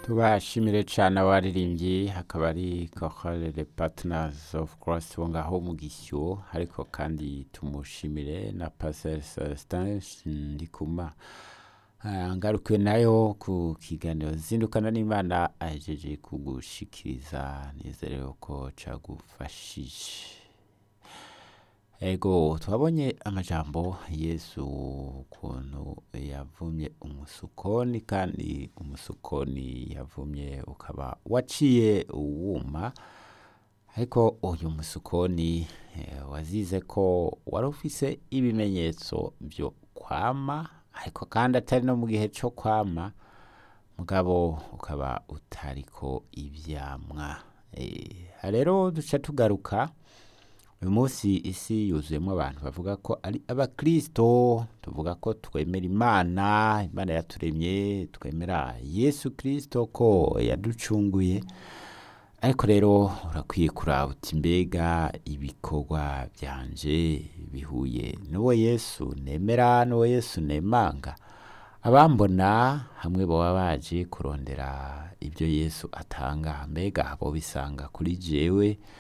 tubashimire cyane abaririmbyi hakaba ari kokorere patinazi ofu korasi bo ngaho mu gisyo ariko kandi tumushimire na paseri celestin ndikuma ngarukiwe nayo ku kiganiro zindukana n'imana ahejeje kugushikiriza nizerewe ko cagufashije ego twabonye amajambo yesu ukuntu yavumye umusukoni kandi umusukoni yavumye ukaba waciye uwuma ariko uyu musukoni eh, wazize ko wari ufise ibimenyetso byo kwama ariko kandi atari no mu gihe cyo kwama mugabo ukaba utariko ivyamwa Eh, rero duca tugaruka uyu munsi isi yuzuyemo abantu bavuga ko ari abakristo tuvuga ko twemera imana imana yaturemye twemera yesu kristo ko yaducunguye ariko rero urakwiye kuraba uti mbega ibikorwa byanje bihuye n'uwo yesu nemera n'uwo yesu nemanga abambona hamwe baba baje kurondera ibyo yesu atanga mbega bo bisanga kuri jewe